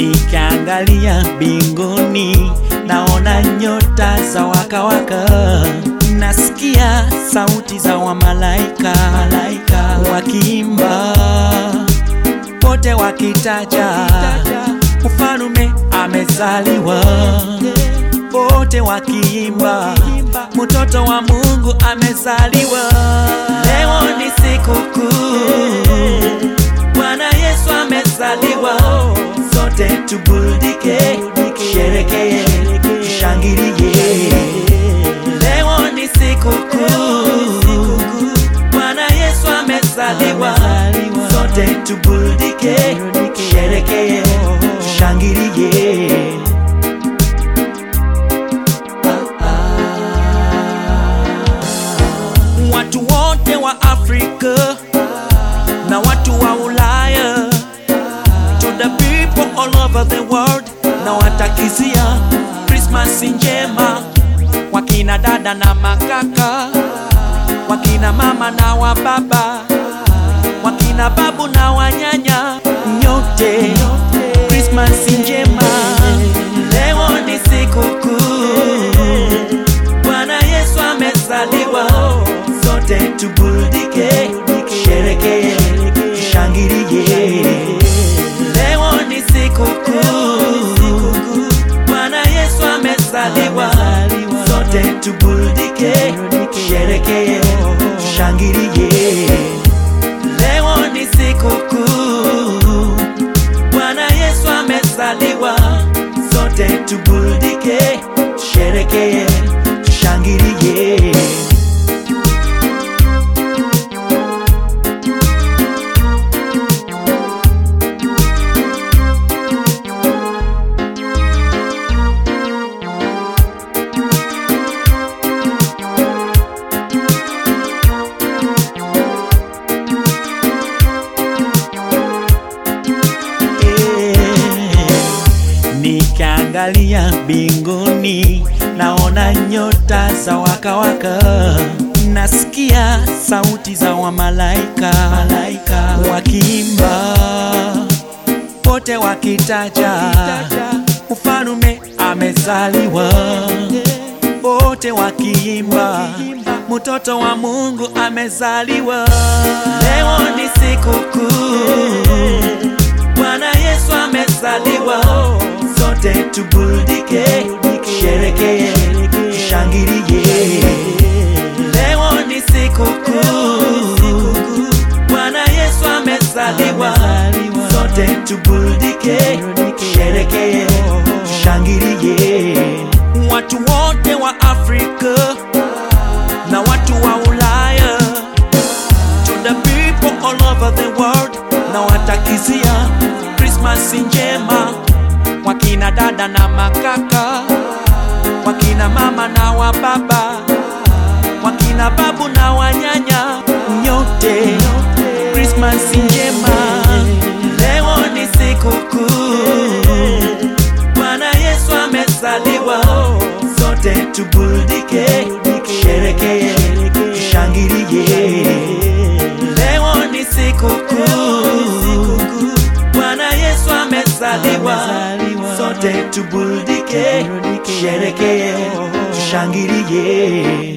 Nikiangalia mbinguni naona nyota za wakawaka, nasikia sauti za wamalaika malaika wakiimba, wote wakitaja mfalume amezaliwa, wote wakiimba mtoto wa Mungu amezaliwa. Leo ni sikukuu, Bwana Yesu amezaliwa, sote tubudike, sherekee, shangilie. Leo ni sikukuu, Bwana Yesu amezaliwa, sote tubudike, sherekee, shangilie. Watu wote wa Afrika na watu wa Ulaya, to the people all over the world, na watakizia Christmas njema, wakina dada na makaka, wakina mama na wababa, wakina babu na wanyanya, nyote Christmas njema. Leo ni sikukuu Bwana Yesu amezaliwa, sote tubudike, sherekee, shangilie. Leo ni sikukuu, Bwana Yesu amezaliwa, sote tubudike, sherekee, shangilie. Leo ni sikukuu, Bwana Yesu amezaliwa, sote tubudike, sherekee, shangilie. Nikiangalia mbinguni naona nyota za wakawaka, nasikia sauti za wamalaika malaika wakiimba, wote wakitaja mfalume amezaliwa, wote wakiimba mtoto wa Mungu amezaliwa. Leo ni sikukuu Bwana Yesu amezaliwa, sote tubudike, sherekee, shangilie. Leo ni sikukuu, Bwana Yesu amezaliwa, sote tubudike, sherekee, shangilie. Watu wote wa Afrika na watu wa Ulaya to the people all over the world na watakizia Christmas njema, wakina dada na makaka, wakina mama na wababa, wakina babu na wanyanya, nyote Christmas njema. Leo ni sikukuu, Bwana Yesu amezaliwa, sote tubudike, sherekee, shangilie. Leo ni sikukuu, Bwana Yesu amezaliwa, sote tubudike, sherekee, shangilie.